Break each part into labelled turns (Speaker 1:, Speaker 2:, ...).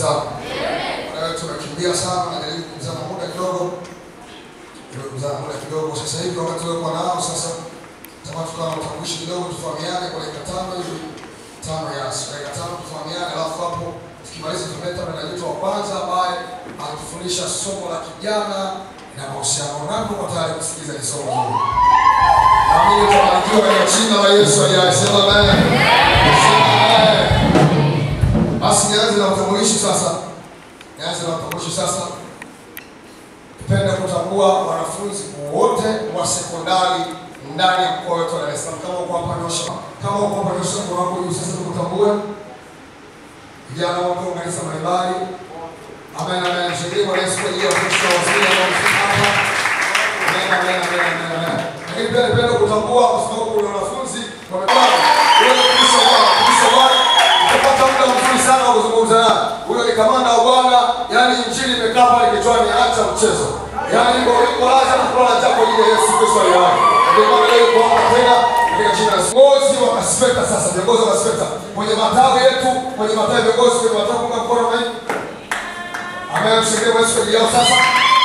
Speaker 1: zangu. Kwa hiyo tunakimbia sana, najaribu kumzana muda kidogo, ili kumzana muda kidogo. Sasa hivi wakati wewe nao sasa, tamani tukawa na utambulishi kidogo, tufahamiane kwa dakika tano hivi, tano yasi, dakika tano tufahamiane, alafu hapo tukimaliza tutaleta mwendajitu wa kwanza ambaye anatufundisha somo la kijana na mahusiano. Nani uko tayari kusikiliza hili somo hili? Amini tabarikiwa katika jina la Yesu aliye sema amen. Sema amen. Basi nianze na utambulishi sasa. Nianze na utambulishi sasa. Tupende kutambua wanafunzi wote wa sekondari ndani ya mkoa wetu wa Dar es Salaam. Kama uko hapa nyosha, kama uko hapa nyosha mkono wako juu sasa tukutambue. Vijana wako wa kanisa mbalimbali. Amen, amen. Mshangilie Bwana Yesu kwa ajili ya Kristo wa wazee ambao wamefika hapa. Amen, amen, amen, amen, amen. Lakini pia nipende kutambua kwa sababu kuna wanafunzi wamekuwa wewe Kristo Bwana, Kristo Bwana utapata muda mzuri sana wa kuzungumza naye. Huyo ni kamanda wa Bwana, yaani injili imekaa pale kichwani, acha mchezo. Yaani iko iko lazima kulala njaa kwa ajili ya Yesu Kristo aliye hai. Ndio maana leo kwa hapa tena katika jina la Yesu. Viongozi wa Kaspeta sasa, viongozi wa Kaspeta kwenye matawi yetu, kwenye matawi ya viongozi kwenye matawi kunga mkono na hivi. Amen, mshangilie Bwana Yesu kwa ajili yao sasa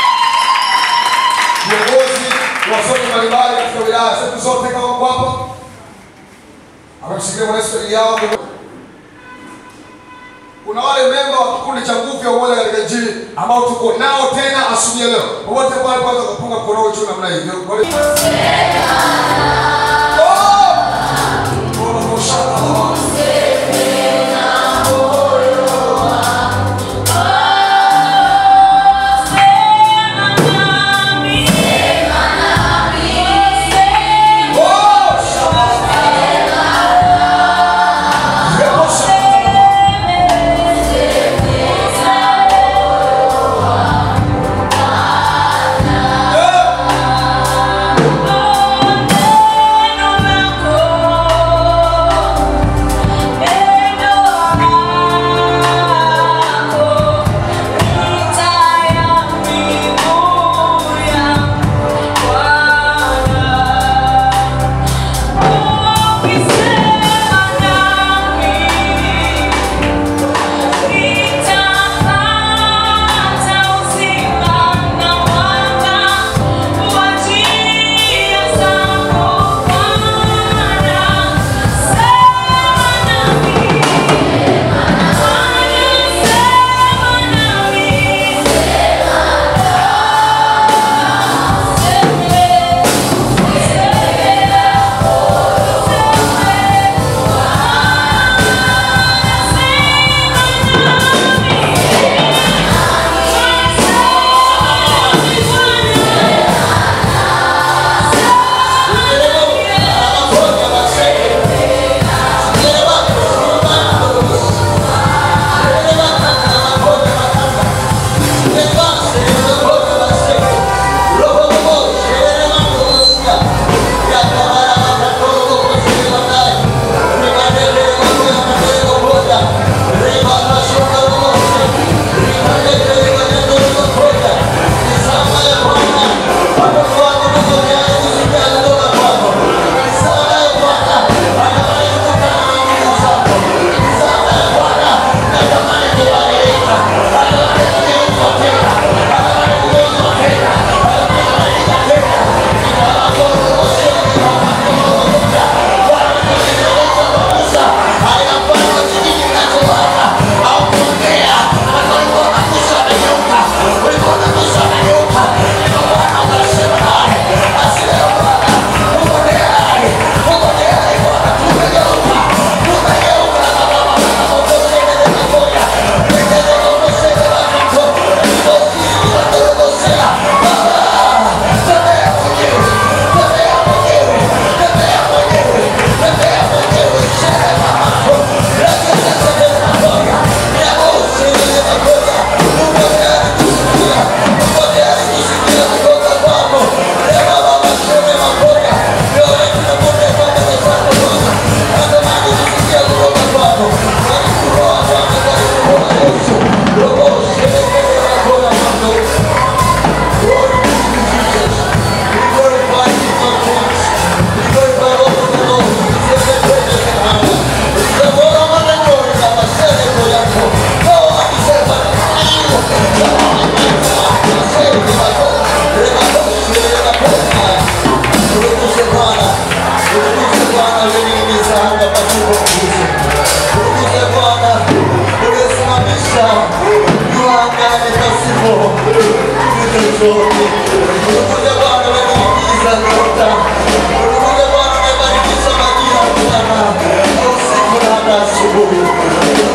Speaker 1: viongozi wasomi mbalimbali katika wilaya zetu zote kama mko hapa amemshikilia Bwana Yesu kwa ajili yao. Kuna wale memba wa kikundi cha nguvu ya umoja katika Injili ambao tuko nao tena asubuhi ya leo. Wote pale kwanza kupunga mkono wao juu namna hivyo. Wale- Oh! Oh, oh, shalom. Oh, shalom. Yepo shalom. Eh.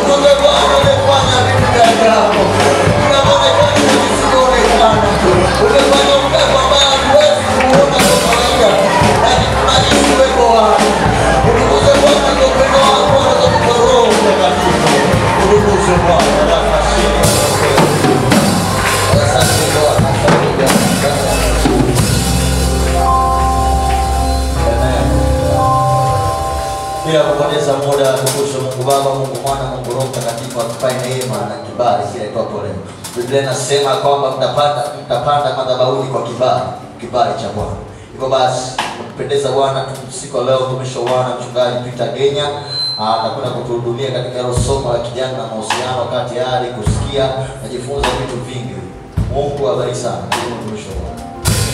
Speaker 2: Tukuze Bwana umefanya vitu vya ajabu. Unaonekana visivyoonekana. Umefanya upepo ambao hatuwezi kuona kwa kawaida. Lakini tunahisi uwepo wako. Tukuze Bwana kwa upendo wako na kwa Roho Mtakatifu. Tukuze Bwana na mashine. Asante Bwana. Asante Bwana. Amen. Bila kupoteza muda, tukushukuru Mungu Baba, Mungu Mwana, Mungu Roho Mtakatifu atupae neema na kibali kile itwapo leo. Biblia inasema kwamba mtapanda mtapanda madhabahuni kwa kibali, kibali cha Bwana. Hivyo basi, kupendeza Bwana, siku ya leo mtumishi wa Bwana mchungaji Peter Genya ah, anakwenda kutuhudumia katika hilo somo la kijana na mahusiano, wakati tayari kusikia najifunza vitu vingi. Mungu awabariki sana. Karibu mtumishi wa Bwana.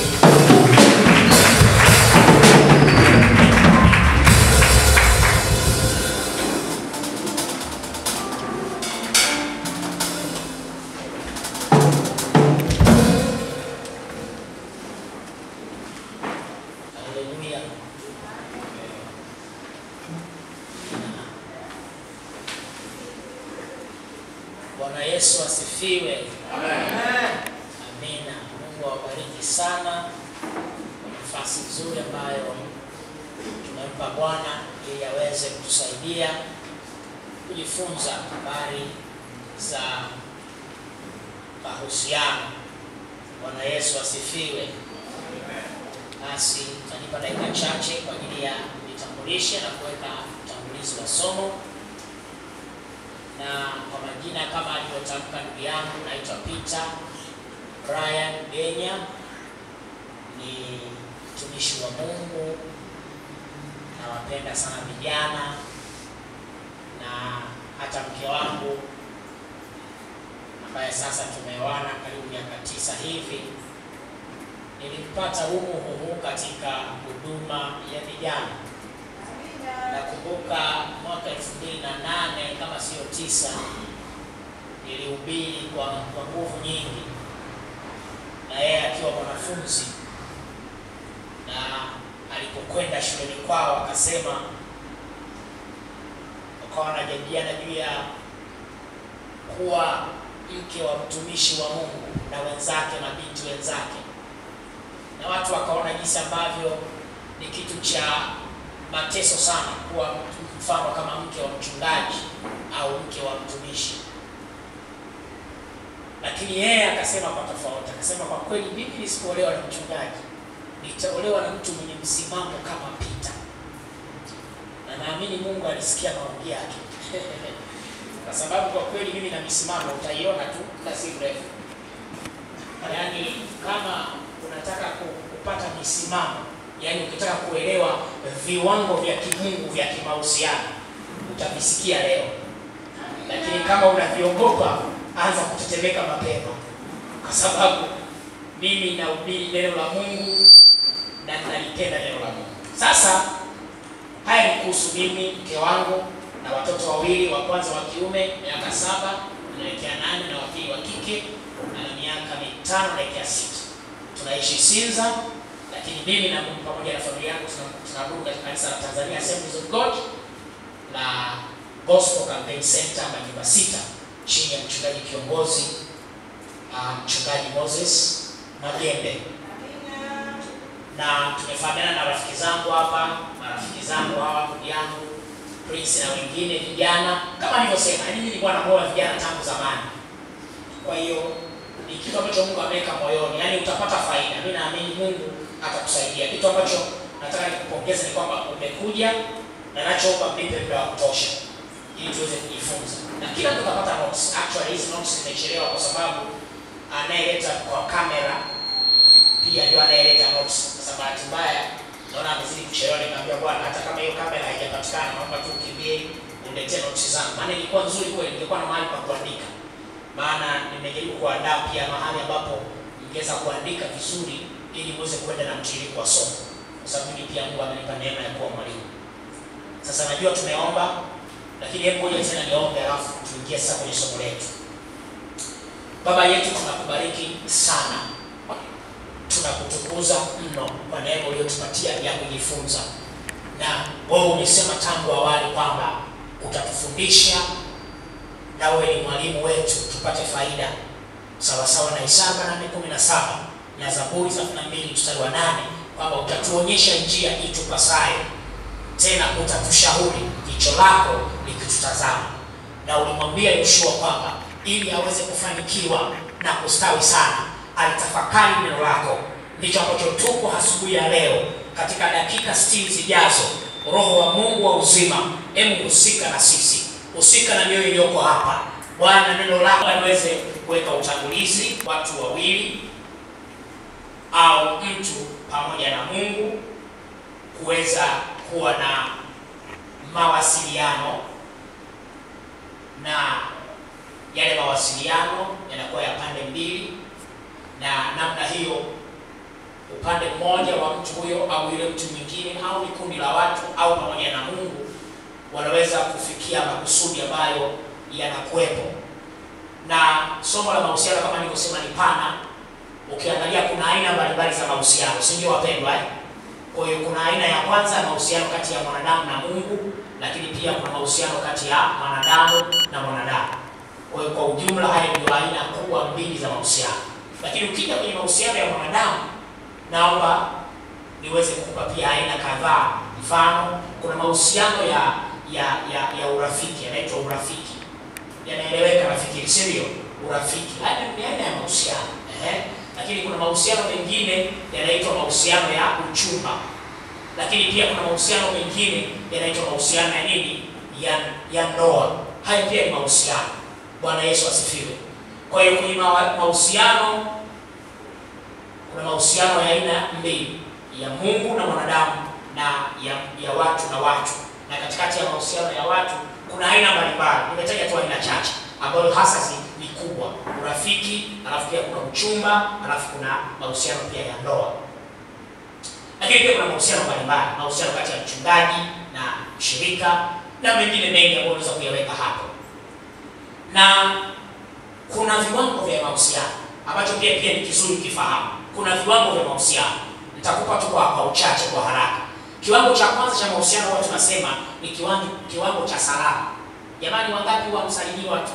Speaker 3: Haleluya. Bwana Yesu asifiwe. Amina. Mungu awabariki sana kwa nafasi nzuri ambayo tumempa Bwana ili aweze kutusaidia kujifunza habari za mahusiano. Bwana Yesu asifiwe. Basi tanipa dakika chache kwa ajili ya kujitambulisha na kuweka utangulizi wa somo. Na kwa majina kama alivyotamka ndugu yangu, naitwa Peter Brian Genya, ni mtumishi wa Mungu, nawapenda sana vijana na hata mke wangu ambaye sasa tumeoana karibu miaka tisa hivi nilimpata humu humu katika huduma ya vijana. Nakumbuka mwaka elfu mbili na nane kama sio tisa, nilihubiri kwa kwa nguvu nyingi, na yeye akiwa mwanafunzi, na alipokwenda shuleni kwao akasema, wakawa wanajadiliana juu ya kuwa mke wa mtumishi wa Mungu na wenzake, mabinti wenzake na watu wakaona jinsi ambavyo ni kitu cha mateso sana kuwa mfano kama mke wa mchungaji au mke wa mtumishi. Lakini yeye akasema kwa tofauti, akasema kwa kweli, mimi nisipoolewa na mchungaji nitaolewa na mtu mwenye msimamo kama Peter, na naamini Mungu alisikia maombi yake kwa sababu kwa kweli mimi na misimamo utaiona tu muda si mrefu, yaani kama unataka ku- kupata misimamo, yaani ukitaka kuelewa viwango vya kimungu vya kimahusiano utavisikia leo, lakini kama unaviogopa, anza kutetemeka mapema, kwa sababu mimi nahubiri neno la Mungu na nalipenda neno la Mungu. Sasa haya ni kuhusu mimi, mke wangu na watoto wawili, wa kwanza wa kiume miaka saba anaelekea nane na wa pili wa kike ana miaka mitano naelekea sita tunaishi Sinza, lakini mimi na Mungu pamoja na familia yangu tuna- tunaabudu katika kanisa la Tanzania Assemblies of God la Gospel Campaign Center majumba sita chini ya mchungaji kiongozi uh, mchungaji Moses Magembe, na tumefahamiana na rafiki zangu hapa, marafiki zangu hawa, ndugu yangu Prince na wengine vijana, kama nilivyosema, yaani mimi nilikuwa namoa vijana tangu zamani, kwa hiyo ni kitu ambacho Mungu ameweka moyoni, yaani utapata faida. Mimi naamini Mungu atakusaidia. Kitu ambacho nataka nikupongeze ni kwamba umekuja na nachoomba mnipe muda wa kutosha ili tuweze kujifunza, na kila mtu atapata notes. Actually hizi notes zimechelewa kwa sababu anayeleta kwa kamera pia ndio anayeleta notes. Sasa bahati mbaya naona amezidi kuchelewa, nikamwambia bwana, hata kama hiyo kamera haijapatikana, naomba tu ukimbie uniletee notes zangu, maana ilikuwa nzuri kweli, ningekuwa na mahali pa kuandika maana nimejaribu kuandaa pia mahali ambapo ningeweza kuandika vizuri ili muweze kwenda na mtiririko wa somo, kwa sababu mimi pia Mungu amenipa neema ya kuwa mwalimu. Sasa najua tumeomba, lakini hebu ngoja tena niombe, alafu tuingie sasa kwenye somo letu. Baba yetu, tunakubariki sana, tunakutukuza mno kwa neema uliyotupatia ya kujifunza, na wewe umesema tangu awali kwamba utatufundisha na wewe ni mwalimu wetu, tupate faida sawasawa na Isaya nane kumi na saba na Zaburi thelathini na mbili mstari wa nane kwamba utatuonyesha njia itupasayo, tena utatushauri jicho lako likitutazama. Na ulimwambia Yoshua kwamba ili aweze kufanikiwa na kustawi sana alitafakari neno lako. Ndicho ambacho tuko asubuhi ya leo, katika dakika 60 zijazo. Roho wa Mungu wa uzima, hebu husika na sisi, husika na mioyo iliyoko hapa Bwana, neno lako aliweze kuweka utangulizi, watu wawili au mtu pamoja na Mungu kuweza kuwa na mawasiliano, na yale mawasiliano yanakuwa ya pande mbili, na namna hiyo upande mmoja wa mtu huyo au yule mtu mwingine au ni kundi la watu au pamoja na Mungu wanaweza kufikia makusudi ambayo yanakuwepo. Na somo la mahusiano kama nilivyosema ni pana. Ukiangalia kuna aina mbalimbali za mahusiano, si ndio wapendwa eh? Kwa hiyo kuna aina ya kwanza ya mahusiano kati ya mwanadamu na Mungu, lakini pia kuna mahusiano kati ya mwanadamu na mwanadamu. Kwa hiyo kwa ujumla, haya ndio aina kubwa mbili za mahusiano. Lakini ukija kwenye mahusiano ya mwanadamu, naomba niweze kukupa pia aina kadhaa. Mfano, kuna mahusiano ya ya ya, ya urafiki, yanaitwa urafiki, yanaeleweka rafiki, si ndio? Urafiki haya ni aina ya mahusiano eh. Lakini kuna mahusiano mengine yanaitwa mahusiano ya uchumba, lakini pia kuna mahusiano mengine yanaitwa mahusiano ya nini, ya ya ndoa. Haya pia ni mahusiano. Bwana Yesu asifiwe. Kwa hiyo kwenye mahusiano kuna mahusiano ya aina mbili, ya Mungu na mwanadamu na ya, ya watu na watu, na katikati ya mahusiano ya watu kuna aina mbalimbali. Nimetaja tu aina chache ambayo hasa ni kubwa: urafiki, alafu pia kuna uchumba, alafu kuna mahusiano pia ya ndoa. Lakini pia kuna mahusiano mbalimbali, mahusiano kati ya mchungaji na shirika na mengine mengi ambayo unaweza kuyaweka hapo, na kuna viwango vya mahusiano ambacho pia pia ni kizuri kifahamu. Kuna viwango vya mahusiano, nitakupa tu kwa kwa uchache, kwa haraka. Kiwango cha kwanza cha mahusiano huwa tunasema ni kiwango kiwango cha salamu. Jamani, wangapi huwa msalimii watu?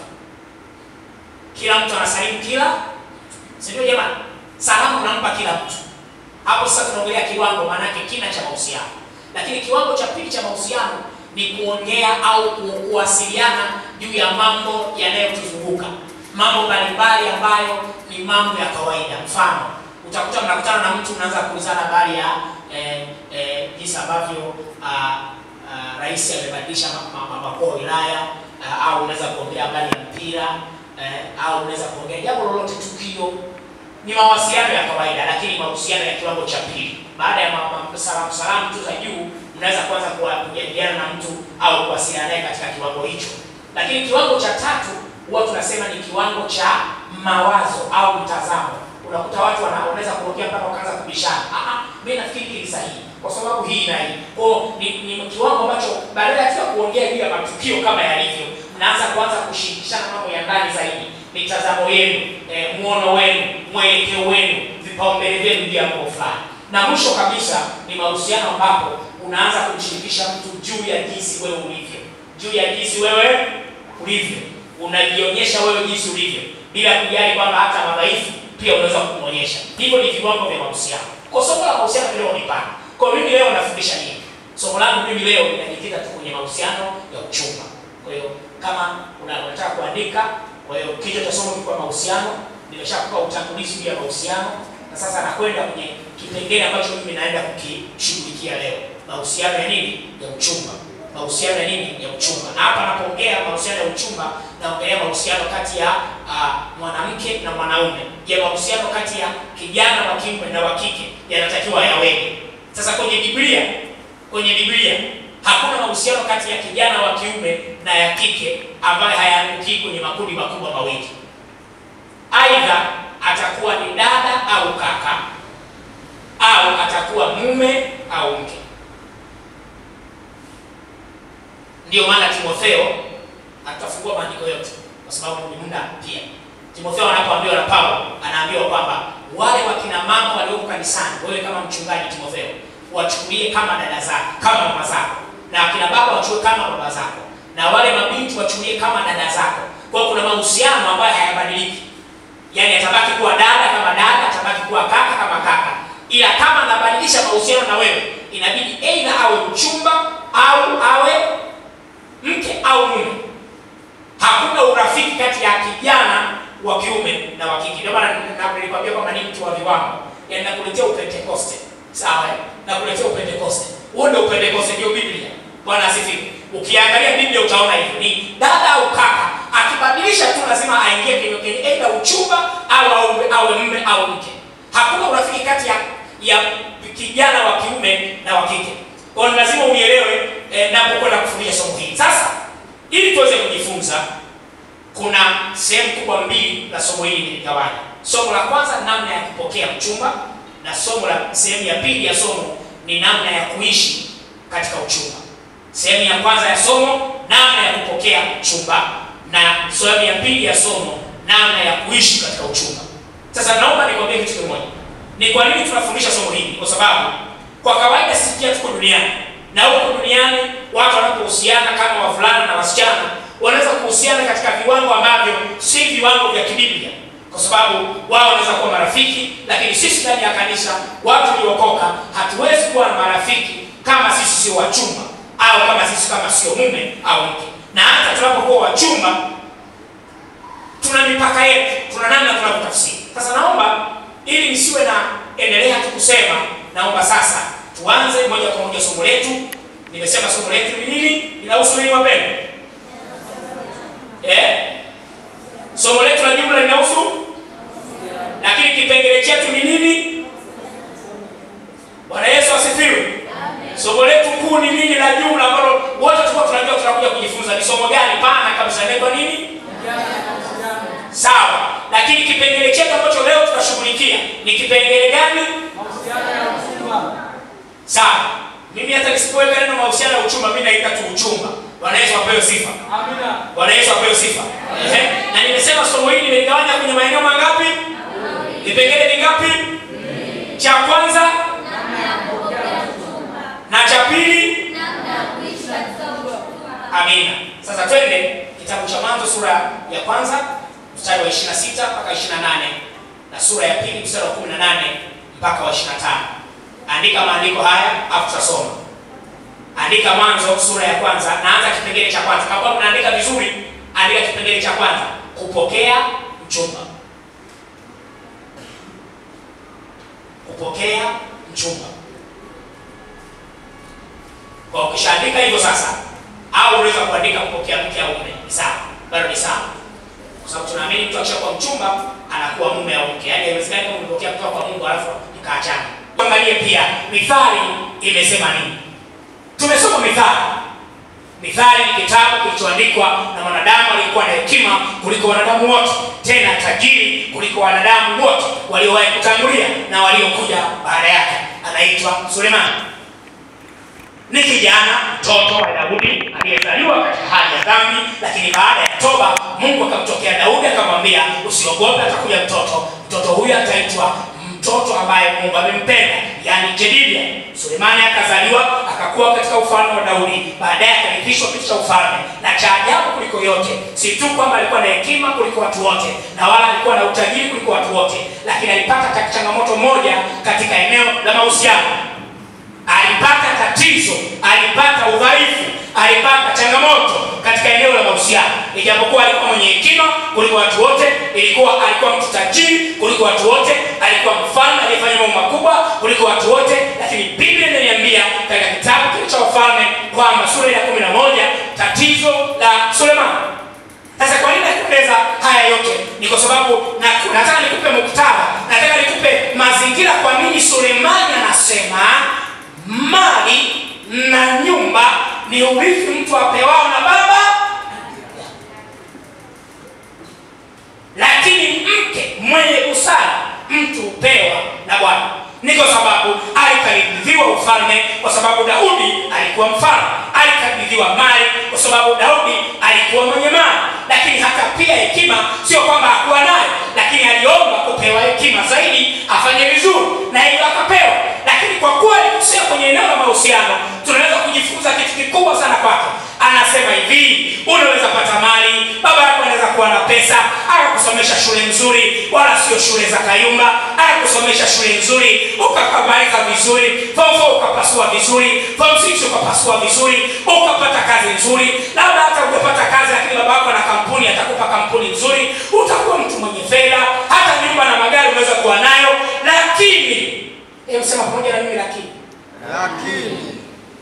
Speaker 3: Kila mtu anasalimu kila, si ndio? Jamani, salamu unampa kila mtu. Hapo sasa tunaongelea kiwango, maana yake kina cha mahusiano. Lakini kiwango cha pili cha mahusiano ni kuongea au kuwasiliana juu ya mambo yanayotuzunguka, mambo mbalimbali ambayo ni mambo ya kawaida. Mfano, utakuta mnakutana na mtu mnaanza kuulizana habari ya eh, eh, jinsi ambavyo ah, ah, rais amebadilisha makuu wa wilaya ah, au unaweza kuongea habari ya mpira eh, au unaweza kuongea jambo lolote, tukio. Ni mawasiliano ya kawaida, lakini mahusiano ya kiwango cha pili. Baada ya ma- ma- salamu salamu tu za juu, mnaweza kuanza kuwa- kujadiliana na mtu au kuwasiliana naye katika kiwango hicho. Lakini kiwango cha tatu huwa tunasema ni kiwango cha mawazo au mtazamo. Unakuta watu wana- wanaweza kuongea mpaka wakaanza kubishana. Ah, ah, mimi nafikiri hili sahihi kwa sababu hii na hii. Kwa hiyo ni, ni kiwango ambacho badala ya kila kuongea juu ya matukio kama yalivyo, mnaanza kuanza kushirikishana mambo ya ndani zaidi, mitazamo yenu, eh, muono wenu, mwelekeo wenu, vipaumbele vyenu juu ya mambo fulani. Na mwisho kabisa ni mahusiano ambapo unaanza kumshirikisha mtu juu ya jinsi wewe ulivyo, juu ya jinsi wewe ulivyo, unajionyesha wewe jinsi ulivyo, bila kujali kwamba hata madhaifu pia unaweza kumwonyesha. Hivyo ni viwango vya mahusiano. Kwa somo la mahusiano leo ni pana. Kwa mimi leo nafundisha nini? Somo langu mimi leo linajikita tu kwenye mahusiano ya uchumba. Kwa hiyo kama una- unataka kuandika, kwa hiyo kichwa cha somo kilikuwa mahusiano, nimeshakupa utangulizi juu ya mahusiano na sasa nakwenda kwenye kipengele ambacho mimi naenda kukishughulikia leo. Mahusiano ya nini? Ya uchumba. Mahusiano ya nini? Ya uchumba. Na hapa napoongea mahusiano ya uchumba, naongelea mahusiano kati ya ah, mwanamke na mwanaume. Je, mahusiano kati ya kijana wa kiume na wa kike yanatakiwa yaweje? Sasa kwenye Biblia, kwenye Biblia hakuna mahusiano kati ya kijana wa kiume na ya kike ambayo hayaanguki kwenye makundi makubwa mawili. Aidha atakuwa ni dada au kaka au atakuwa mume au mke. Ndio maana Timotheo atafungua maandiko yote kwa sababu ni muda pia. Timotheo anapoambiwa na Paulo, anaambiwa kwamba wale wakina mama walioko kanisani, wewe kama mchungaji Timotheo, wachukulie kama dada zako, kama mama zako, na akina baba wachukue kama baba zako, na wale mabinti wachukulie kama dada zako. Kwa hiyo kuna mahusiano ambayo hayabadiliki, yaani atabaki kuwa dada kama dada, atabaki kuwa kaka kama kaka, ila kama anabadilisha mahusiano na wewe, inabidi aidha awe mchumba au awe mke au mume. Hakuna urafiki kati ya kijana wa kiume na wa kike. Ndio maana na- nilikwambia kwamba ni mtu wa viwango, yaani nakuletea upentekoste, sawa? eh? Nakuletea upentekoste. Huo ndio upentekoste, ndio Biblia. Bwana asifiwe. Ukiangalia Biblia utaona hivyo, ni dada au kaka, akibadilisha tu lazima aingie kwenye kwenye aidha uchumba au awe, awe mume au mke. Hakuna urafiki kati ya ya kijana wa kiume na wa kike. Kwa hiyo lazima unielewe eh, napokwenda kufundisha somo hili. Sasa ili tuweze kujifunza kuna sehemu kubwa mbili la somo hili niligawanya. Somo la kwanza namna ya kupokea mchumba, na somo la sehemu ya pili ya somo ni namna ya kuishi katika uchumba. Sehemu ya kwanza ya somo namna ya kupokea mchumba, na sehemu ya pili ya somo namna ya kuishi katika uchumba. Sasa naomba nikwambie kitu kimoja. Ni kwa nini tunafundisha somo hili? Kwa sababu kwa kawaida sisi pia tuko duniani na huko duniani watu wanapohusiana kama wavulana na wasichana wanaweza kuhusiana katika viwango ambavyo si viwango vya kibiblia, kwa sababu wao wanaweza kuwa marafiki, lakini sisi ndani ya kanisa, watu waliokoka, hatuwezi kuwa na marafiki kama sisi sio wachumba au kama sisi kama sio mume au mke. Na hata tunapokuwa wachumba, tuna mipaka yetu, tuna namna tunavyotafsiri. Sasa naomba ili nisiwe na endelea tu kusema, naomba sasa tuanze moja kwa moja somo letu. Nimesema somo letu ni nini? Linahusu nini wapendwa? Eh? Somo letu la jumla linahusu, lakini kipengele chetu ni nini? Bwana Yesu asifiwe. Somo letu kuu ni nini la jumla ambalo wote tulikuwa tunajua tunakuja kujifunza ni somo gani? Pana kabisa inaitwa nini? Sawa. Lakini kipengele chetu ambacho leo tutashughulikia ni kipengele gani? Sawa. Mimi hata nisipoweka neno mahusiano ya uchumba, mimi naita tu uchumba. Bwana Yesu apewe sifa. Bwana Yesu apewe sifa. Ehe. Na nimesema somo hili nimeligawanya kwenye maeneo mangapi? Vipengele vingapi? Cha kwanza na cha pili. Amina. Sasa twende kitabu cha Mwanzo sura ya kwanza mstari wa 26 mpaka 28 na sura ya pili mstari wa 18 mpaka wa 25. Andika maandiko haya afu tutasoma. Andika Mwanzo sura ya kwanza, naanza kipengele cha kwanza. Kama mnaandika vizuri, andika kipengele cha kwanza, kupokea mchumba. Kupokea mchumba. Kwa ukishaandika hivyo sasa, au unaweza kuandika kupokea mke au mume, ni sawa, bado ni sawa, kwa sababu tunaamini mtu akishakuwa mchumba anakuwa mume au mke. Yaani haiwezekani kama umepokea kutoka kwa Mungu alafu mkaachana. Tuangalie pia Mithali imesema nini. Tumesoma Mithali. Mithali ni kitabu kilichoandikwa na mwanadamu aliyekuwa na hekima kuliko wanadamu wote, tena tajiri kuliko wanadamu wote waliowahi kutangulia na waliokuja baada yake. Anaitwa Sulemani. Ni kijana mtoto wa Daudi aliyezaliwa katika hali ya dhambi, lakini baada ya toba Mungu akamtokea Daudi akamwambia, usiogope, atakuja mtoto. Mtoto huyu ataitwa mtoto ambaye Mungu amempenda, yani Jedidia. Sulemani akazaliwa akakuwa katika ufalme wa Daudi, baadaye akarithishwa kiti cha ufalme. Na cha ajabu kuliko yote, si tu kwamba alikuwa na hekima kuliko watu wote, na wala alikuwa na utajiri kuliko watu wote, lakini alipata changamoto moja katika eneo la mahusiano alipata tatizo, alipata udhaifu, alipata changamoto katika eneo la mahusiano. Ijapokuwa alikuwa mwenye hekima kuliko watu wote, ilikuwa alikuwa mtu tajiri kuliko watu wote, alikuwa mfalme aliyefanya mambo makubwa kuliko watu wote, lakini Biblia inaniambia katika kitabu kile cha Wafalme kwamba sura ya kumi na moja tatizo la Sulemani. Sasa kwa nini nakueleza haya yote? Ni kwa sababu na, nataka nikupe muktadha, nataka nikupe mazingira kwa nini Sulemani anasema mali na nyumba ni urithi mtu apewao na baba, lakini mke mwenye busara mtu hupewa na Bwana. Ni kwa sababu alikabidhiwa ufalme, kwa sababu Daudi alikuwa mfalme. Alikabidhiwa mali, kwa sababu Daudi alikuwa mwenye mali. Lakini hata pia hekima, sio kwamba hakuwa nayo, lakini aliomba kupewa hekima zaidi afanye vizuri, na hivyo akapewa. Lakini kwa kuwa alikosea kwenye eneo la mahusiano, tunaweza kujifunza kitu kikubwa sana kwake.
Speaker 4: anasema hivi unaweza pata mali baba yako anaweza kuwa na pesa akakusomesha shule nzuri wala sio shule za kayumba akakusomesha shule nzuri ukakamaliza vizuri form four ukapasua vizuri form six ukapasua vizuri ukapata kazi nzuri labda hata ujapata kazi lakini baba yako na kampuni atakupa kampuni nzuri utakuwa mtu mwenye fedha hata nyumba na magari unaweza kuwa nayo lakini hebu sema pamoja na mimi lakini
Speaker 5: lakini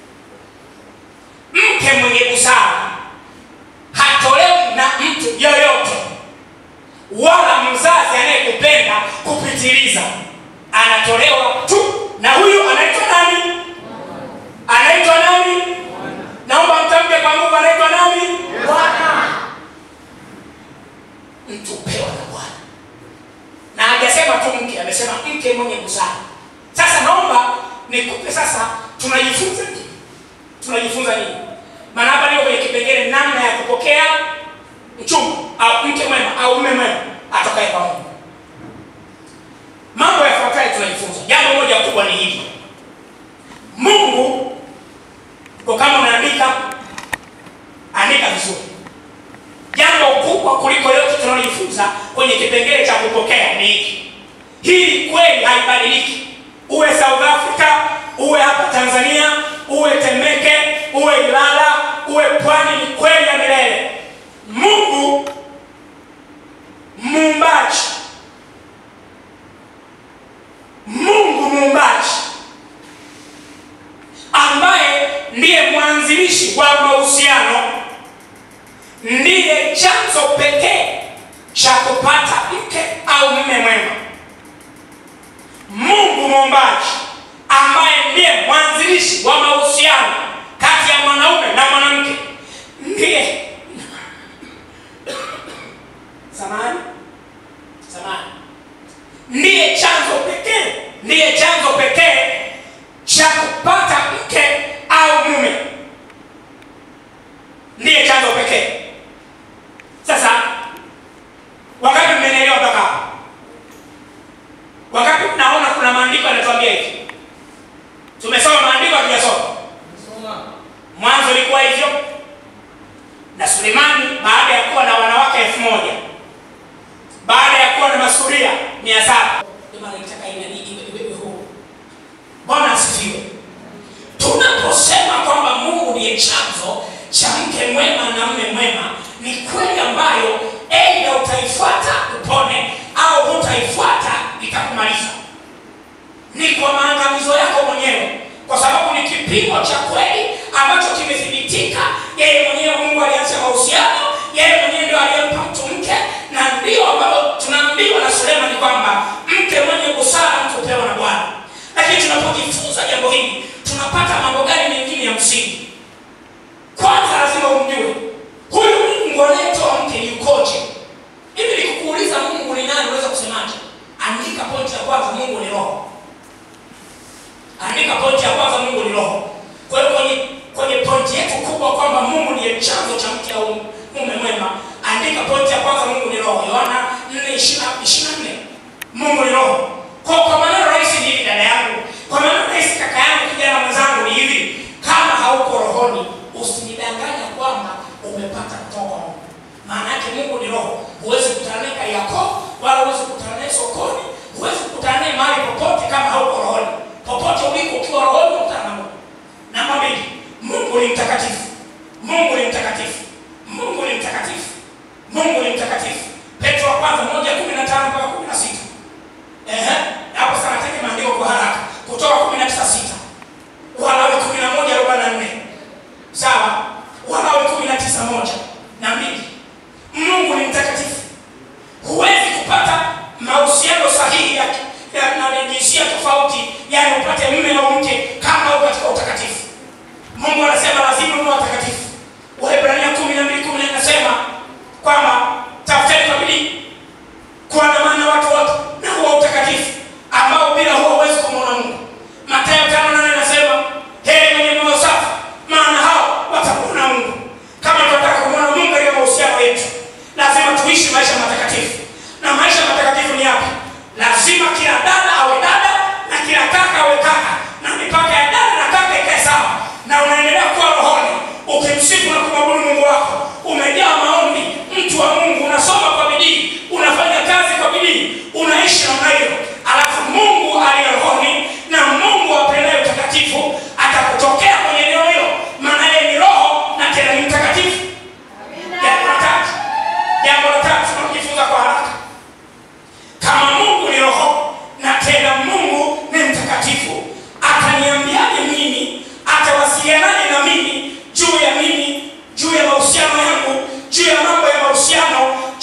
Speaker 4: mke mwenye busara hatolewi na mtu yoyote wala mzazi anayekupenda kupitiliza anatolewa tu na huyu anaitwa nani anaitwa nani naomba mtamke kwa nguvu anaitwa nani bwana mtu pewa na bwana na hajasema tu mke amesema mke mwenye busara sasa naomba nikupe sasa tunajifunza nini tunajifunza nini maana hapa niko kwenye kipengele namna ya kupokea mchumba au mke mwema au mume mwema atokaye kwa mungu mambo yafuatayo tunajifunza jambo moja kubwa ni hili mungu kwa kama unaandika andika vizuri jambo kubwa kuliko yote tunalojifunza kwenye kipengele cha kupokea ni hiki hii kweli haibadiliki uwe south africa uwe hapa tanzania uwe temeke uwe ilala uwe pwani ni kweli ya milele mungu muumbaji mungu muumbaji ambaye ndiye mwanzilishi wa mahusiano ndiye chanzo pekee cha kupata mke au mume mwema mungu muumbaji ambaye ndiye mwanzilishi wa mahusiano kati ya mwanaume na mwanamke ndiye samani samani ndiye chanzo pekee ndiye chanzo pekee cha kupata mke au mume ndiye chanzo pekee sasa wakati mmenielewa mpaka hapa wakati naona kuna maandiko yanatuambia hivi tumesoma maandiko hatujasoma mwanzo ilikuwa hivyo na sulemani baada ya kuwa na wanawake elfu moja baada ya kuwa na masuria mia saba bwana asifiwe tunaposema kwamba mungu ndiye chanzo cha mke mwema na mme mwema ni kweli ambayo eidha utaifuata upone au hutaifuata itakumaliza ni kwa maangamizo yako mwenyewe kwa sababu ni kipimo cha kweli ambacho kimethibitika yeye mwenyewe mungu alianza mahusiano yeye mwenyewe ndio aliyempa mtu mke na ndio ambalo tunaambiwa na sulemani kwamba mke mwenye busara mtu hupewa na bwana lakini tunapojifunza jambo hili tunapata mambo gani mengine ya msingi kwanza lazima umjue huyu mungu anayetoa mke yukoje hivi nikukuuliza mungu ni nani unaweza kusemaje andika pointi ya kwanza mungu ni roho andika pointi ya kwanza mungu ni roho kwa hiyo kwenye kwenye pointi yetu kubwa kwamba mungu ndiye chanzo cha mke au mume mwema andika pointi ya kwanza mungu ni roho yohana 4:24 mungu ni roho kwa kwa maneno rahisi ni hivi dada yangu kwa maneno rahisi kaka yangu kijana mwenzangu ni hivi kama hauko rohoni usinidanganya kwamba umepata kutoka kwa mungu maana yake mungu ni roho huwezi kukutana naye kariako wala huwezi kukutana naye sokoni huwezi kukutana naye mahali popote kama hauko rohoni popote uliko ukiwa rohoni unakutana na mungu namba mbili mungu ni mtakatifu mungu ni mtakatifu mungu ni mtakatifu mungu ni mtakatifu petro wa kwanza moja kumi na tano mpaka kumi na sita Ehe, hapo sana nataka maandiko kwa haraka kutoka kumi na tisa sita walawi kumi na moja arobaini na nne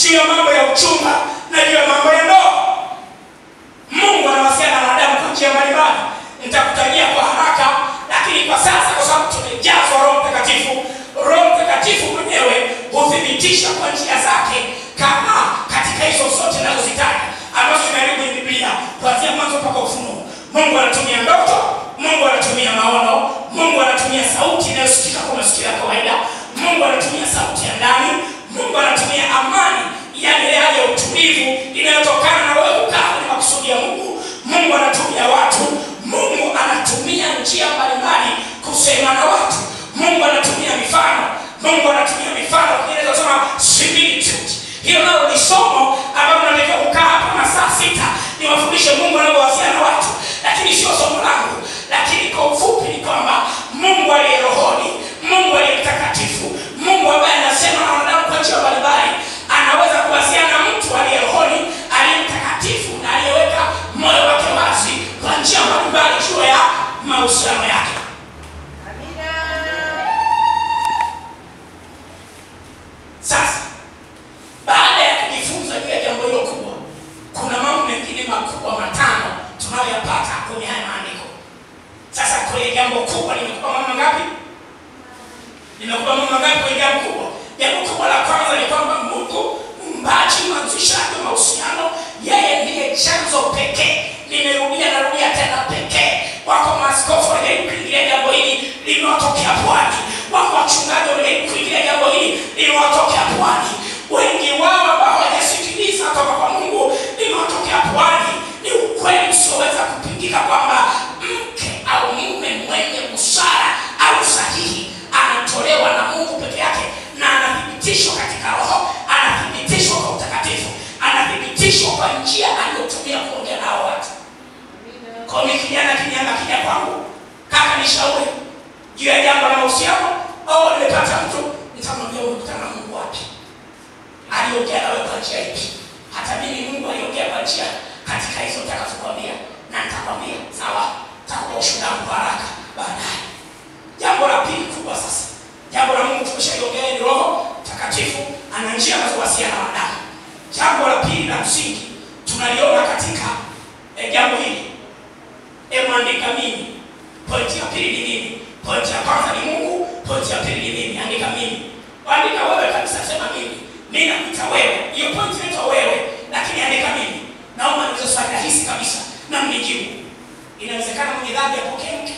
Speaker 4: juu ya mambo ya uchumba na juu ya mambo ya ndoa mungu anawasiliana na wanadamu kwa njia mbalimbali nitakutajia kwa haraka lakini kwa sasa kwa sababu tumejazwa roho mtakatifu roho mtakatifu mwenyewe huthibitisha kwa njia zake kama katika hizo zote nazozitaja ambazo zimearibu kwenye biblia kuanzia mwanzo mpaka ufunuo mungu anatumia ndoto mungu anatumia maono mungu anatumia sauti inayosikika kwa masikio ya kawaida mungu anatumia sauti ya ndani mungu anatumia amani yani ile hali ya utulivu inayotokana na wewe kukaa kwenye makusudi ya mungu mungu anatumia watu mungu anatumia njia mbalimbali kusema na watu mungu anatumia mifano mungu anatumia mifano inaweza kusema similitude hiyo nalo ni somo ambalo natakiwa kukaa hapa masaa sita niwafundishe mungu anavyowasiliana na watu lakini sio somo langu lakini kwa ufupi ni kwamba mungu aliye rohoni mungu aliye mtakatifu mungu ambaye anasema na wanadamu kwa njia mbalimbali anaweza kuwasiliana na mtu aliye rohoni aliye mtakatifu na aliyeweka moyo wake wazi kwa njia mbalimbali juu ya mahusiano yake sasa baada ya kujifunza juu ya jambo hilo kubwa kuna mambo mengine makubwa matano tunayoyapata kwenye haya maandiko sasa kwenye jambo kubwa limekupa mambo ngapi limekupa mambo ngapi kwenye jambo kubwa jambo kubwa la kwanza ni kwamba mungu mbaji mwanzishaji wa mahusiano yeye ndiye chanzo pekee nimerudia narudia tena pekee wako maaskofu waliai kuingilia jambo hili limewatokea pwani wako wachungaji waliai kuingilia jambo hili limewatokea pwani wengi wao ambao hawajasikiliza toka kwa mungu limewatokea pwani ni ukweli usioweza kupingika kwamba mke au mume mwenye busara au sahihi anatolewa na mungu peke yake na anathibitishwa katika roho anathibitishwa kwa utakatifu anathibitishwa kwa njia aliyotumia kuongea nao watu kwa mi kijana kinyanga kija kwangu kaka nishauri juu ya jambo la mahusiano au nimepata mtu nitamwambia umekutana na mungu wapi aliongea nawe kwa njia ipi hata mimi mungu aliongea kwa njia katika hizo takazokwambia na nitakwambia sawa takupa ushuhuda wangu haraka baadaye jambo la pili kubwa sasa jambo la mungu tumeshaliongea ni roho takatifu ana njia anazowasiliana na wanadamu jambo la pili la msingi tunaliona katika eh, jambo hili emwandika mimi pointi ya pili ni mimi pointi ya kwanza ni mungu pointi ya pili ni mimi andika mimi andika wewe kabisa sema mimi mi nakuita wewe hiyo pointi inaitwa wewe lakini andika mimi naomba niulize swali rahisi kabisa na mnijibu inawezekana mwenye dhambi apokee mke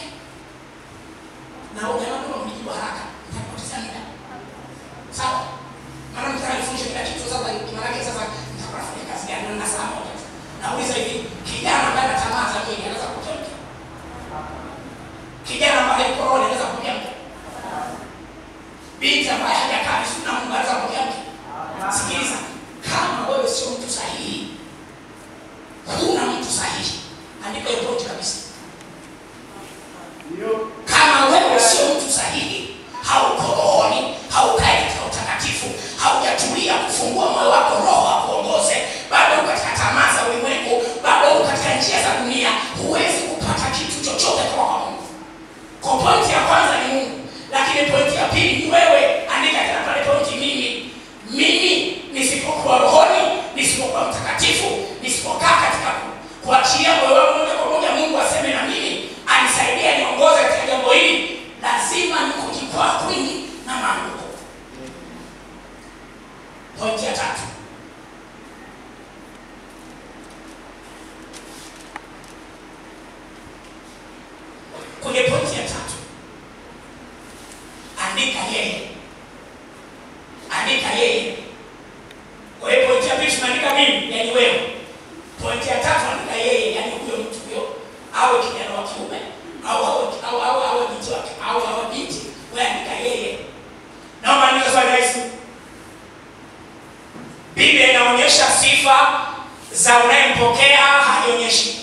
Speaker 4: na ujamaa mnijibu haraka ntakupoteza muda sawa maana mtaka nifundishe kila kitu sasa maanake sasa nitakuwa nafanya kazi gani na saa moja tu nauliza hivi kijana ambaye anatamaa za mwili anaweza kupokea mke kijana ambaye yuko roho anaweza kupokea mke binti ambaye hajakaa vizuri na Mungu anaweza kupokea mke sikiliza kama wewe sio mtu sahihi huna mtu sahihi andika hiyo pointi kabisa kama wewe sio mtu sahihi hauko rohoni haukai katika utakatifu haujatulia kufungua moyo wako roho akuongoze bado uko katika tamaa za ulimwengu bado uko katika njia za dunia huwezi kupata kitu chochote kutoka kwa mungu kwa pointi ya kwanza ni mungu lakini pointi ya pili ni wewe andika tena pale pointi mimi mimi nisipokuwa rohoni nisipokuwa mtakatifu nisipokaa katika ku- kuachilia moyo wangu moja kwa moja mungu aseme na mimi anisaidie niongoze katika jambo hili lazima nikujikwaa kwingi na maanguko pointi ya tatu kwenye pointi ya tatu andika yeye andika yeye kwa hiyo pointi ya pili tumeandika mimi yani wewe pointi ya tatu andika yeye yani huyo mtu huyo awe kijana wa kiume au awe au au awe binti wake au awe binti wewe andika yeye naomba andika swali rahisi biblia inaonyesha sifa za unayempokea haionyeshi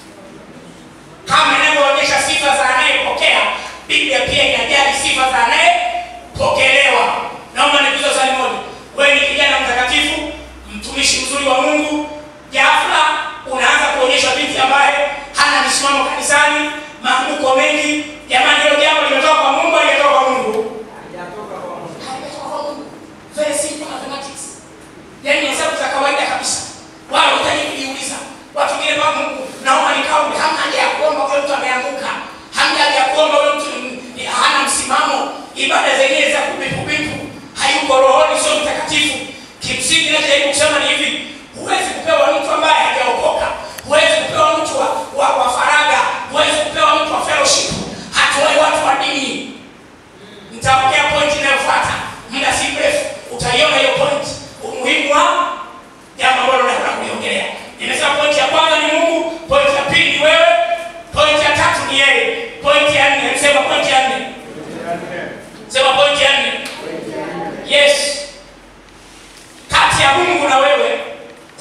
Speaker 4: kama inavyoonyesha sifa za anayepokea biblia pia inajali sifa za anayepokelewa naomba nikuulize swali moja wewe ni kijana mtakatifu mtumishi mzuri wa mungu jafla unaanza kuonyesha binti ambaye hana misimamo kanisani maanguko mengi jamani hilo jambo limetoka kwa mungu alijatoka kwa mungu Halijatoka kwa mungu very simple mathematics yani unasema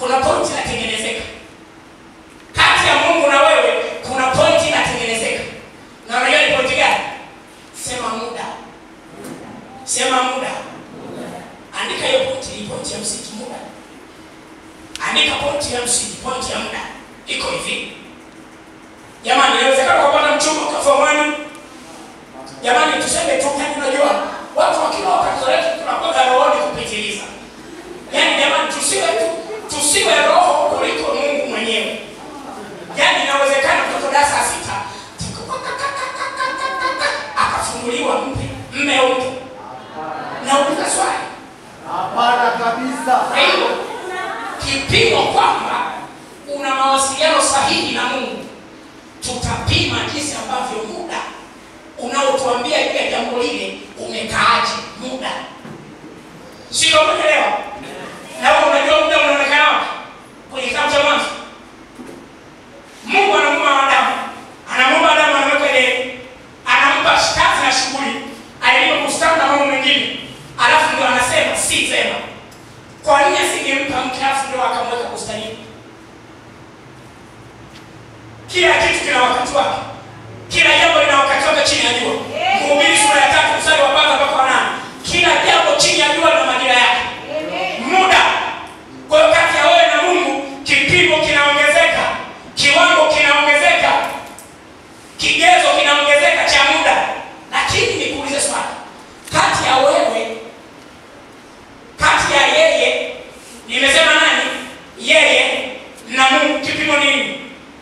Speaker 4: kuna pointi inatengenezeka kati ya mungu na wewe kuna pointi inatengenezeka na unajua ni pointi gani sema muda sema muda andika hiyo pointi ni pointi ya msingi muda andika pointi ya msingi pointi ya muda iko hivi jamani inawezekana ukapata mchumba ukafomani jamani tuseme tu yani unajua watu wakiwa wakati wetu tunakwenda rohoni kupitiliza yaani jamani tusiwe tu tusiwe roho kuliko mungu mwenyewe yaani inawezekana mtoto darasa la sita akafunguliwa mme mme upe nauliza swali
Speaker 5: Hapana kabisa.
Speaker 4: kwa hiyo kipimo kwamba una mawasiliano sahihi na mungu tutapima jinsi ambavyo muda unaotuambia juu ya jambo lile umekaaje muda sio umeelewa na wewe unajua muda unaonekana wapi kwenye kitabu cha mwanzo mungu anamuumba adamu anamuumba adamu anamweka ile anampa kazi na shughuli ailima bustani na mambo mengine alafu ndio anasema si vema kwa nini asingempa mke alafu ndio akamweka bustanini kila kitu kina wakati wake kila jambo lina wakati wake chini ya jua mhubiri sura ya tatu mstari wa kwanza mpaka wa nane kila jambo chini ya jua lina majira yake muda kwa hiyo kati ya wewe na mungu kipimo kinaongezeka kiwango kinaongezeka kigezo kinaongezeka cha muda lakini nikuulize swali kati ya wewe kati ya yeye nimesema nani yeye na mungu kipimo nini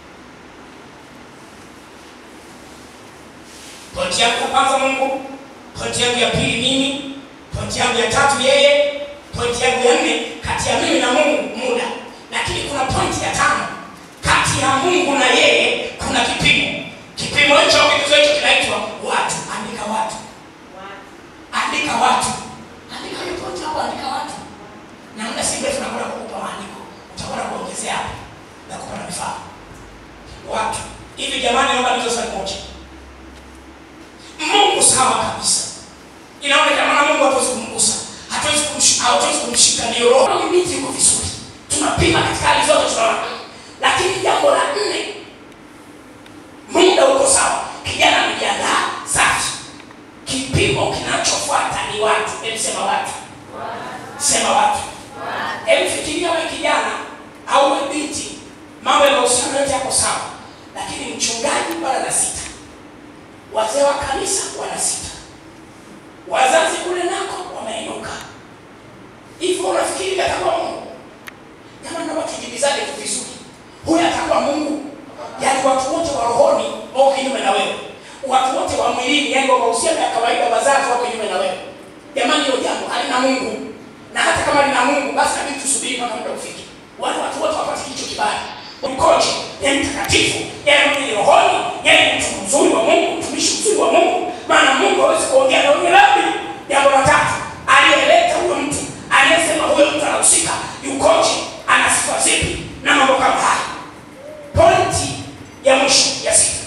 Speaker 4: pointi yangu ya kwanza mungu pointi yangu ya pili mimi pointi yangu ya tatu yeye pointi yangu ya nne kati ya mimi na mungu muda lakini kuna pointi ya tano kati ya mungu na yeye kuna kipimo kipimo hicho au kigezo hicho kinaitwa watu andika watu andika watu andika hiyo pointi hapo andika watu na muda si mrefu nakwenda kukupa maandiko utakwenda kuongezea hapo na kupata mifano watu hivi jamani naomba nizo swali moja mungu sawa kabisa inaonekana na mungu hatuwezi kumgusa hatuwezi kumsh- hatuwezi kumshika ndio roho ni miti iko vizuri tunapima katika hali zote tunaona lakini jambo la nne muda uko sawa kijana amejiandaa safi kipimo kinachofuata ni watu hebu sema watu sema watu hebu fikiria we kijana au we binti mambo ya mahusiano yote yako sawa lakini mchungaji bado na sita wazee wa kanisa wana sita wazazi kule nako wameinuka hivyo unafikiri atakuwa mungu jamani naomba tujibizane tu vizuri huyu atakuwa mungu yaani watu wote wa rohoni wako kinyume na wewe watu wote wa mwilini yaani wa mahusiano ya kawaida wazazi wako kinyume na wewe jamani hilo jambo halina mungu na hata kama lina mungu basi nabidi tusubiri mpaka muda ufike wale watu wote wapate kicho kibali mkoje yeye mtakatifu yeye mwenye rohoni yeye ni mtu mzuri wa mungu mtumishi mzuri wa mungu maana mungu hawezi kuongea na wenye dhambi jambo la tatu aliyeleta huyo mtu aliyesema huyo mtu anahusika yukoje ana sifa zipi na mambo kama haya pointi ya mwisho ya sita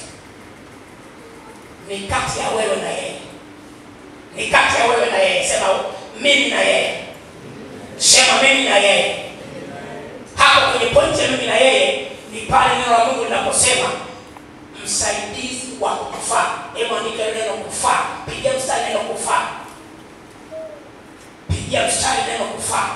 Speaker 4: ni kati ya wewe na yeye ni kati ya wewe na yeye sema mimi na yeye sema mimi na yeye hapo kwenye pointi ya mimi na yeye ni pale neno la mungu linaposema msaidizi wa kufaa hebu andika hilo neno kufaa pigia mstari neno kufaa pigia mstari neno kufaa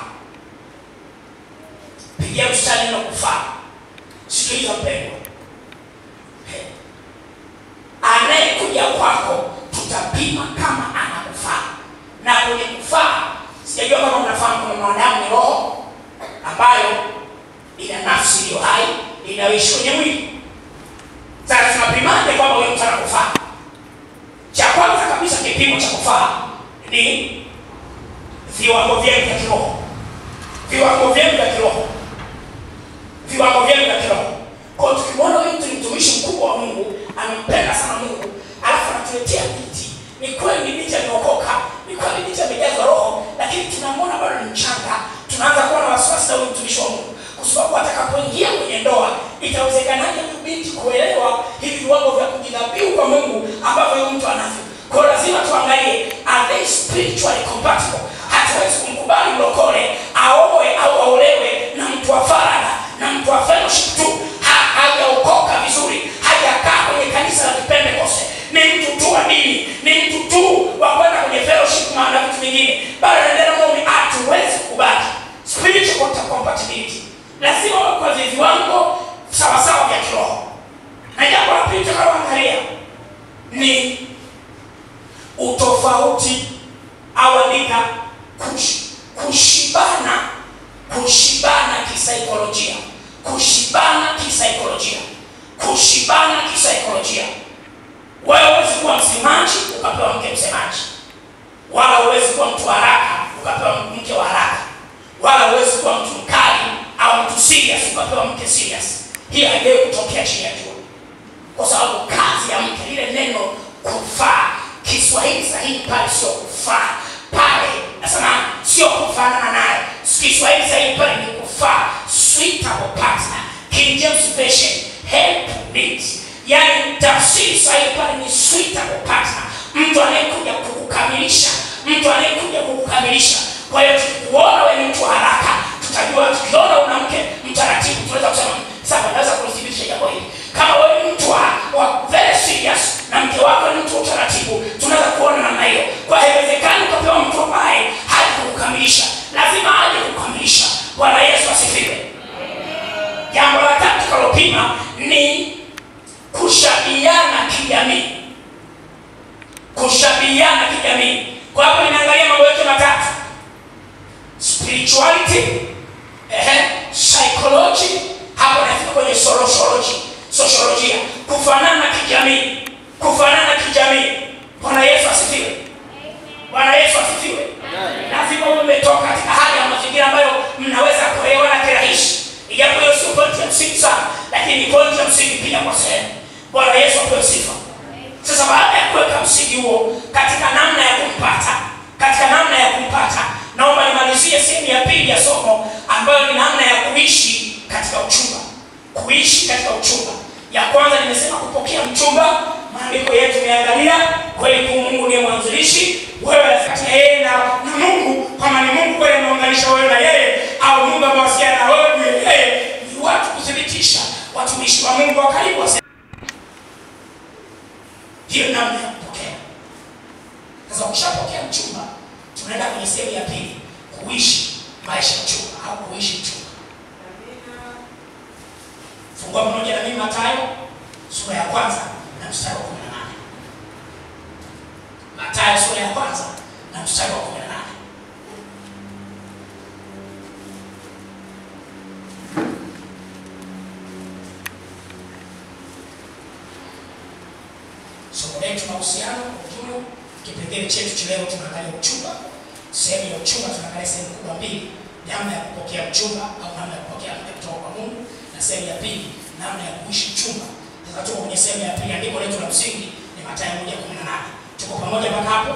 Speaker 4: pigia mstari neno kufaa sikiliza mpendwa Eh. anayekuja kwako tutapima kama anakufaa na kwenye kufaa sijajua kama mnafahamu kama mwanadamu ni roho ambayo ina nafsi iliyo hai inayoishi kwenye mwili sasa tunapimaje kwamba huyo mtu anakufaa cha kwanza kabisa kipimo cha kufaa ni viwango vyenu vya kiroho viwango vyenu vya kiroho viwango vyenu vya kiroho kwa hiyo tukimwona huyu mtu ni mtumishi mkubwa wa mungu amempenda sana mungu alafu anatuletea binti ni kweli ni binti ameokoka ni kweli binti amejazwa roho lakini tunamwona bado ni mchanga tunaanza kuwa na wasiwasi na huyu mtumishi wa mungu kwa sababu atakapoingia kwenye ndoa itawezekanaje huyu binti kuelewa hivi viwango vya kujidhabihu kwa mungu ambavyo huyu mtu anavyo kwa hiyo lazima tuangalie are they spiritually compatible hatuwezi kumkubali mlokole aoe au aolewe na mtu wa fara lazima uwe kwa viwango sawasawa vya kiroho na jambo la pili tutakaloangalia ni utofauti au andika kush, kushibana kushibana kisaikolojia kushibana kisaikolojia kushibana kisaikolojia wewe huwezi kuwa msemaji ukapewa mke msemaji wala huwezi kuwa mtu wa haraka ukapewa mke wa haraka wala huwezi kuwa mtu mkali au mtu serious ukapewa mke serious hii haijawahi kutokea chini ya jua kwa sababu kazi ya mke lile neno kufaa kiswahili sahihi pale sio kufaa pale nasema sio kufanana naye kiswahili sahihi pale ni kufaa suitable partner king james version help meet yani tafsiri sahihi pale ni suitable partner mtu anayekuja kukukamilisha mtu anayekuja kukukamilisha kwa hiyo tukikuona wewe ni mtu wa haraka tutajua tukiona una mke mtaratibu tunaweza kusema sasa naweza kulithibitisha jambo hili kama wewe ni mtu wa, wa very serious na mke wako ni mtu wa utaratibu tunaweza kuona namna hiyo kwa hiyo haiwezekani ukapewa mtu ambaye haji kukukamilisha lazima aje kukukamilisha bwana yesu asifiwe jambo la tatu tukalopima ni kushabiana kijamii kushabiana kijamii kwa hapo nimeangalia mambo yote matatu spirituality ehe, psychology hapo nafika kwenye sociology sociolojia kufanana kijamii kufanana kijamii bwana yesu asifiwe bwana yesu asifiwe lazima uwe umetoka katika hali ya mazingira ambayo mnaweza kuelewana kirahisi ijapo hiyo sio pointi ya msingi sana lakini ni pointi ya msingi pia kwa sehemu bwana yesu apewe sifa sasa baada ya kuweka msingi huo katika namna ya kumpata katika namna ya kumpata naomba nimalizie sehemu ya pili ya somo ambayo ni namna ya kuishi katika uchumba kuishi katika uchumba ya kwanza nimesema kupokea mchumba maandiko yetu imeangalia kweli kuu mungu ndiye mwanzilishi wewe kati ya yeye na, na mungu kama ni mungu kweli ameunganisha wewe na yeye au mungu amewasiliana na wewe juu ya yeye ni watu kuthibitisha watumishi wa mungu wa karibu wase- hiyo namna ya kupokea sasa ukishapokea mchumba tunaenda kwenye sehemu ya pili kuishi maisha ya mchumba au kuishi mchumba fungua pamoja na mimi matayo sura ya kwanza na mstari wa kumi na nane matayo sura ya kwanza na mstari wa kumi na nane somo letu mahusiano kwa ujumla kipengele chetu cha leo tunaangalia uchumba sehemu ya uchumba tunaangalia sehemu kubwa mbili namna ya kupokea uchumba au namna ya kupokea mke kutoka kwa mungu na sehemu ya pili namna ya kuishi uchumba sasa tuko kwenye sehemu ya pili andiko letu la msingi ni matayo moja kumi na nane tuko pamoja mpaka hapo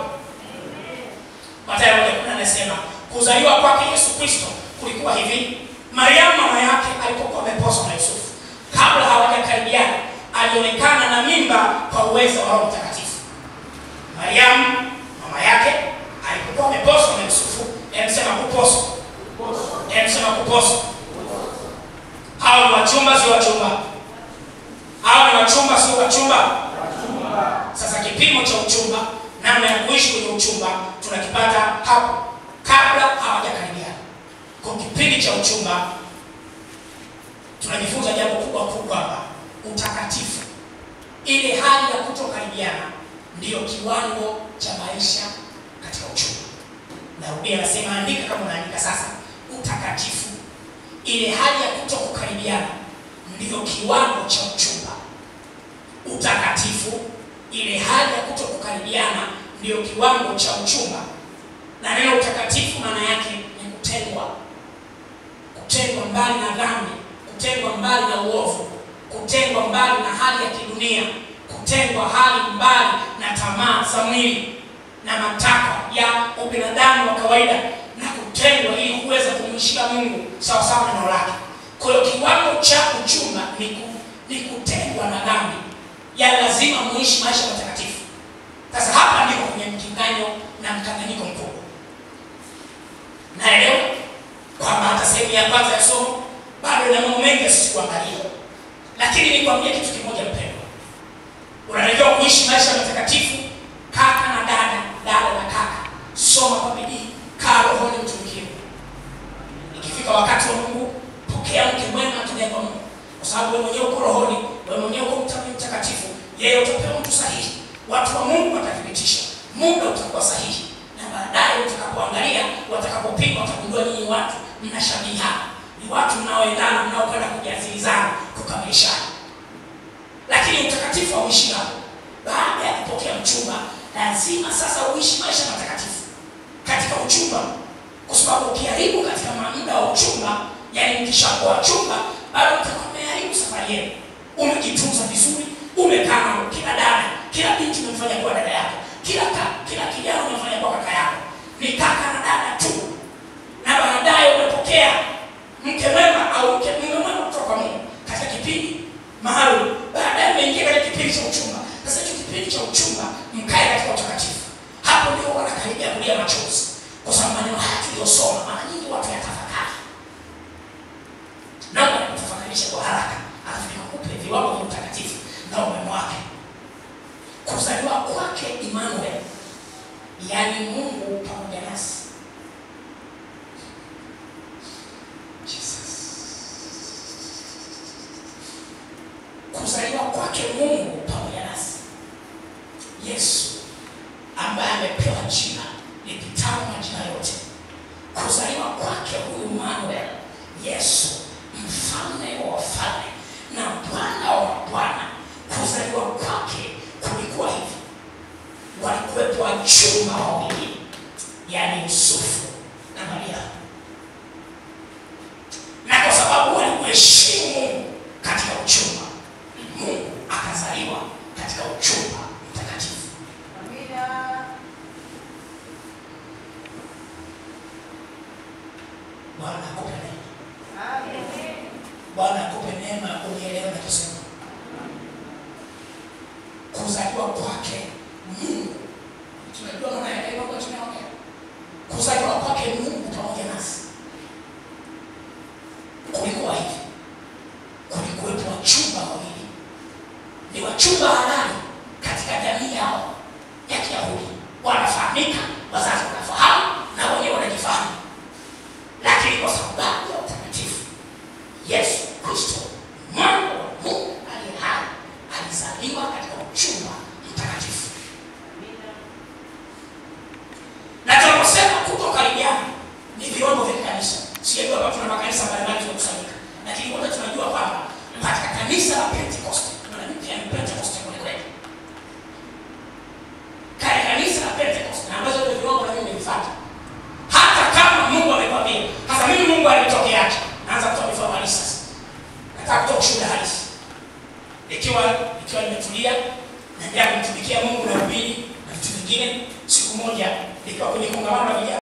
Speaker 4: matayo moja kumi na nane nasema kuzaliwa kwake yesu kristo kulikuwa hivi mariamu mama yake alipokuwa ameposwa na yusufu kabla hawajakaribiana alionekana na mimba kwa uwezo wa roho mtakatifu mariamu mama yake alipokuwa ameposwa na yusufu emsema kuposwa emsema kuposwa hawa ni wachumba sio wachumba hawa ni wachumba sio wachumba sasa kipimo cha uchumba namna ya kuishi kwenye uchumba tunakipata hapo kabla hawajakaribiana kwa kipindi cha uchumba tunajifunza jambo kubwa kuu kwamba utakatifu ile hali ya kutokaribiana ndiyo kiwango cha maisha katika uchumba narudia nasema andika kama unaandika sasa utakatifu ile hali ya kutokukaribiana ndiyo kiwango cha uchumba utakatifu ile hali ya kutokukaribiana ndiyo kiwango cha uchumba na neno utakatifu maana yake ni kutengwa kutengwa mbali na dhambi kutengwa mbali na uovu kutengwa mbali na hali ya kidunia kutengwa hali mbali na tamaa za mwili na matakwa ya ubinadamu wa kawaida na kutengwa ili kuweza kumshika mungu sawasawa na neno lake kwa hiyo kiwango cha uchumba ni, ku, ni kutengwa na dhambi ya lazima muishi maisha matakatifu sasa hapa ndiko kwenye mkinganyo na mkanganyiko mkubwa naelewa kwamba hata sehemu ya kwanza ya somo bado ina mambo mengi sisi kuangalia lakini nikwambia kitu kimoja mpendwa unatakiwa kuishi maisha matakatifu kaka na dada dada na kaka soma kwa bidii kaa rohoni mtumikie ikifika wakati wa mungu pokea mke sababu wewe mwenyewe uko rohoni wewe mwenyewe uko mta- mtakatifu yeye utapewa mtu sahihi watu wa mungu watathibitisha muda utakuwa sahihi na baadaye utakapoangalia watakapopigwa watagundua nyinyi watu mnashabihiana ni watu mnaoendana mnaokwenda kujiazilizana kukamilishana lakini utakatifu hauishi hapo baada ya kupokea mchumba lazima sasa uishi maisha matakatifu katika uchumba kwa sababu ukiharibu katika muda wa uchumba yani mkishakuwa wachumba bado mtakuwa mmeharibu safari yenu umejitunza vizuri umekaa na kila dada kila binti umemfanya kuwa dada yako kila ka, kila kijana umemfanya kuwa kaka yako ni kaka na dada tu na baadaye umepokea mke mwema au mke mume mwema kutoka kwa mungu katika kipindi maalum baadaye umeingia katika kipindi cha uchumba sasa hicho kipindi cha uchumba mkae katika utakatifu hapo ndio wanakaribia kulia machozi kwa sababu maneno haya tuliyosoma mara nyingi watu yatafakari naomba nikutafakarishe kwa haraka alafu nikakupe viwango vya utakatifu na umeme wake kuzaliwa kwake Emmanuel, yaani Mungu pamoja nasi. Kuzaliwa kwake Mungu pamoja nasi, Yesu ambaye amepewa jina lipitalo majina yote. Kuzaliwa kwake huyu Emmanuel, Yesu mfalme wa wafalme na Bwana wa mabwana. Kuzaliwa kwake kulikuwa hivi, walikuwepo wachumba wawili, yaani Yusufu na Maria, na kwa sababu walimheshimu Mungu katika uchumba, Mungu akazaliwa katika uchumba mtakatifu. Bwana akupe neema. Bwana akupe neema ya kunielewa nachosema. Kuzaliwa kwake Mungu, tunajua maana ya neno kwa tunaongea. Kuzaliwa kwake Mungu pamoja nasi kulikuwa hivi, kulikuwepo wachumba wawili, ni wachumba halali katika jamii yao ya Kiyahudi, wanafahamika, wazazi wanafahamu na wenyewe wanajifahamu, lakini kwa sababu ya utakatifu Yesu Kristo mwana wa Mungu aliye hai alizaliwa katika uchumba mtakatifu. Na tunaposema kutokaribiana ni viwango vya kanisa. Sijajua kama tuna makanisa mbalimbali tumekusanyika, lakini wote tunajua kwamba katika kanisa la Pentecost na mimi pia ni Pentecost kweli kweli. Katika kanisa la Pentecost na ambazo ndio viwango na mimi nilifuata. Hata kama Mungu amekwambia, hasa mimi Mungu alinitokeaje? Naanza kutoa mifano halisi sasa. Nataka kutoa ushuhuda halisi. Ikiwa ikiwa nimetulia naendelea kumtumikia Mungu na ubiri